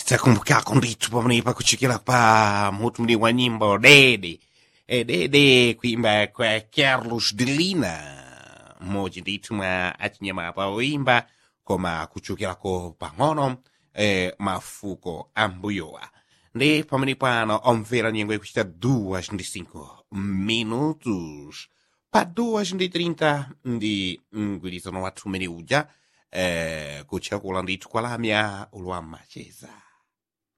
takumbukako ndithu pamenepa kuchokera pa mutumuli wa nyimbo dede e dede kuimba kwa carlos de lina mmodzi ndithu mwa achinyamata oimba koma kuchokerako pang'ono e, mafuko ambuyowa ndi pamene pano omvera nyengo ikuchita duas ndi cinco minutos pa duas ndi trinta ndi mgwirizano wathu umene uja eh, kutchakula ndithu kwalamya ulwa macheza